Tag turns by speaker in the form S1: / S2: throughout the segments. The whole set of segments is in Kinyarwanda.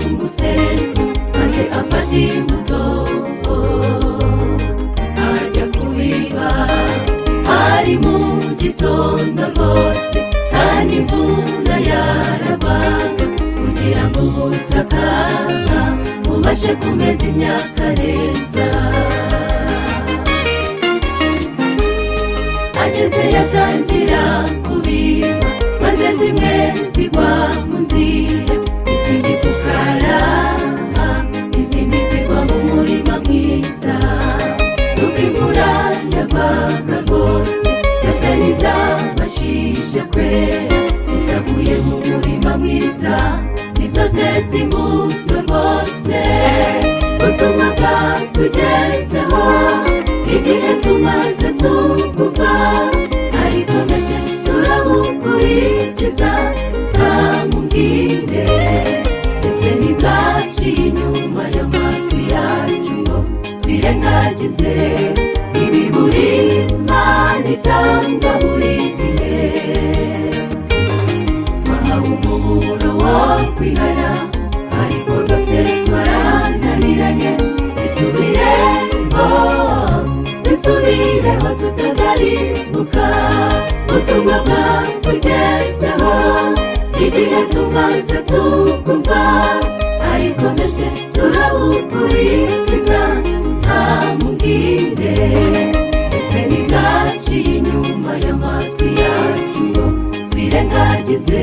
S1: museso maze afatira umudobo ajya kubiba hari mu gitondo rwose kandi imvura yaragwaga kugira ngo ubutaka bubashe kumeza imyaka neza ageze yatangira kubiba maze zimwe zigwa mu nzira izindi ku karama izindi zigwa mu murima mwiza nuko imvura yagwaga rwose zasa n'izabashije kwera izaguye mu murima mwiza izo zeza imbuto rwose ubutumwa bwatugezeho igihe tumaze tukuva ariko mbese turabukurikiza ntamubwire ese ntibwaciye inyuma y'amatwi yacu ngo twirengagize ibi buri imana itanga buri gihe twahawe umuburo wo kwihana ariko rwose twarananiranye dusubireho dusubireho tutazaribuka ubutumwa bwatugezeho igihe tumaze tukumva ariko mbese turabukurikiza nta mubwire ese ntibwaciye inyuma y'amatwi yacu ngo twirengagize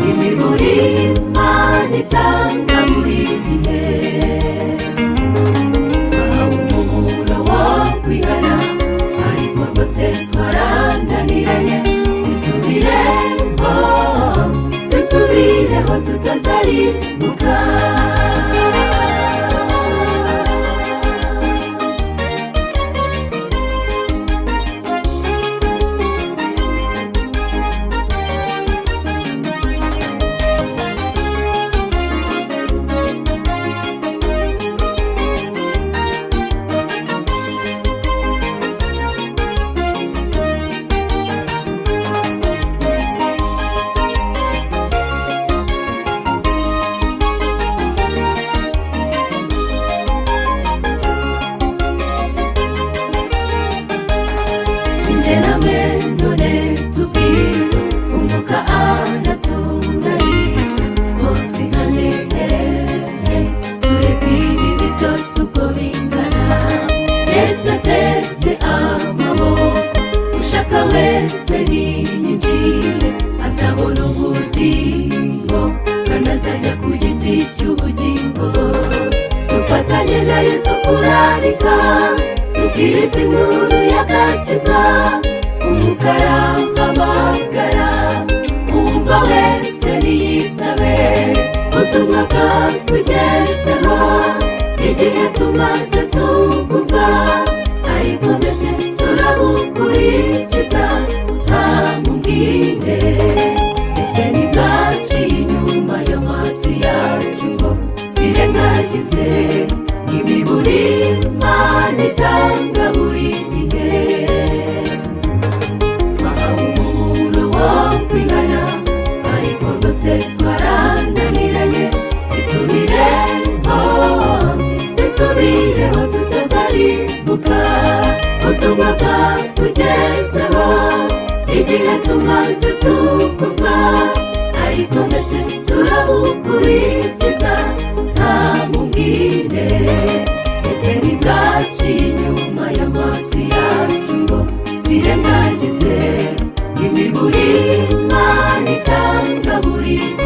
S1: imiburi imana itanga buri gihe twahawe umuburo wo kwihana ariko rwose twarananiranye dusubireho dusubireho tutazaribuka Nje namwe none tubwirwa umwuka araturarika ngo twihanehe tureke ibibi byose uko bingana twese ateze amaboko ushaka wese yiyinjire azabona ubugingo kandi azajya ku giti cy'ubugingo dufatanye na yesu kurarika tubwirize inkuru y'agakiza umukara w'amagara umva wese niyitabe ubutumwa bwatugezeho igihe tumaze tukumva ariko mbese turabukurikiza nta mubwire ese ntibwaciye inyuma y'amatwi yacu ngo twirengagize imiburi imana itanga buri gihe twahawe umuburo wo kwihana ariko rwose twarananiranye dusubireho dusubireho tutazaribuka ubutumwa bwatugezeho igihe tumaze tukumva ariko mbese turabukurikiza nta mubwire ese ntibwaciye inyuma y'amatwi yacu ngo twirengagize imiburi imana itanga buri gihe